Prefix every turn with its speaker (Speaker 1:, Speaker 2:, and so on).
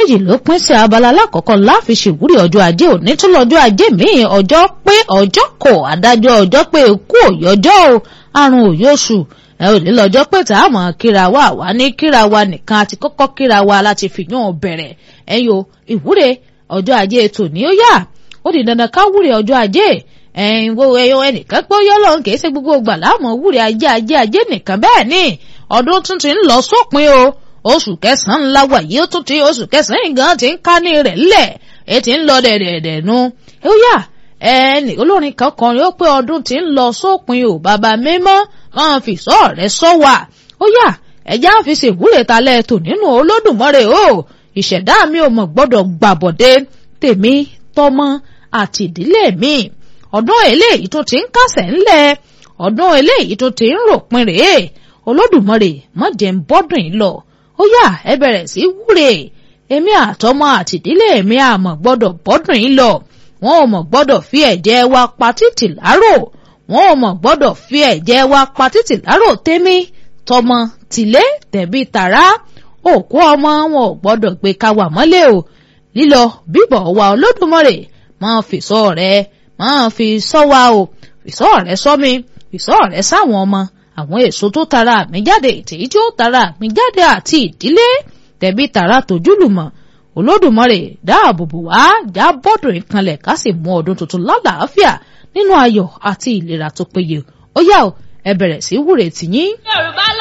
Speaker 1: méjì ló pín sí abala alákọ̀ọ́kọ́ láfi ṣèwúrí ọjọ́ ajé òní tún lọ́jọ́ ajé míì ọjọ́ pé ọjọ́ kò adájọ́ ọjọ́ pé kú òyọjọ́ o àrùn òyòṣù ẹ ò ní lọ́jọ́ pé tá a mọ̀ kíra wa wá ní kíra wa nìkan àti kọ́kọ́ kíra wa láti fìyàn bẹ̀rẹ̀ ẹ̀yọ ìwúre ọjọ́ ajé tòní ó yá ó di dandan ká wúre ọjọ́ ajé ẹ̀yin wo ẹyọ ẹnìkan pé ó yọ lọ́run kì í ṣe gbogbo ìgbà láàmú wúre ajé ajé ajé nìkan bẹ́ẹ̀ ni ọdún tún ti ń lọ sópin o oṣù kẹsàn-án ńlá wà yìí ó tún ti oṣù kẹsàn-án gan ti ń ká ní rẹ̀ lẹ̀ ẹ ti ń lọ dẹ̀dẹ̀dẹ̀ nu ó yá ẹnì olórin kan kọrin ó pé ọdún ti ń lọ sópin o bàbá mímọ́ máa fi sọ rẹ̀ sọ wà ó yá ẹ̀já fi ṣèwúre talẹ̀ tò nínú olódùmarè o ìṣẹ̀dá mi ò mọ̀ gbọ́dọ̀ gbàbọ̀dé tèmi tọmọ àti ìdílé mi ọdún eléyìí tó ti ń kásẹ̀ ńlẹ̀ ọdún eléyìí tó ti ń ròpin rèé olódùmarè má jẹ́ ń bọ́dún yìí lọ ó yá ẹ bẹ̀rẹ̀ sí wúre èmi àtọmọ àtìdílé mi àmọ̀ gbọ́dọ̀ bọ́dún yìí lọ wọn ò mọ̀ gbọ́dọ̀ fi ẹ̀jẹ̀ wa pa títì láró wọn ò mọ̀ gbọ́dọ̀ fi ẹ̀jẹ̀ wa pa títì láró tèmi tọmọ tìlé tẹ̀bí tàrá òkú ọmọ wọn ò gbọ́dọ̀ gbé ká wà mọ́lẹ̀ o lílọ bíbọ̀ wa olódùmarè máa fi sọ rẹ máa fi sọ wa o fi sọ rẹ sọ mi fi sọ rẹ sáwọn ọmọ àwọn èso tó tara mi jáde ètèyí tí ó tara mi jáde àti ìdílé tẹ̀bí tara tójúlùmọ̀ olódùmarè dáàbòbò wá já bọ́dún ìkanlẹ̀ ká sì mú ọdún tuntun lálàáfíà nínú ayọ̀ àti ìlera tó péye ó yá o ẹ bẹ̀rẹ̀ sí wúre tìyín.
Speaker 2: yorùbá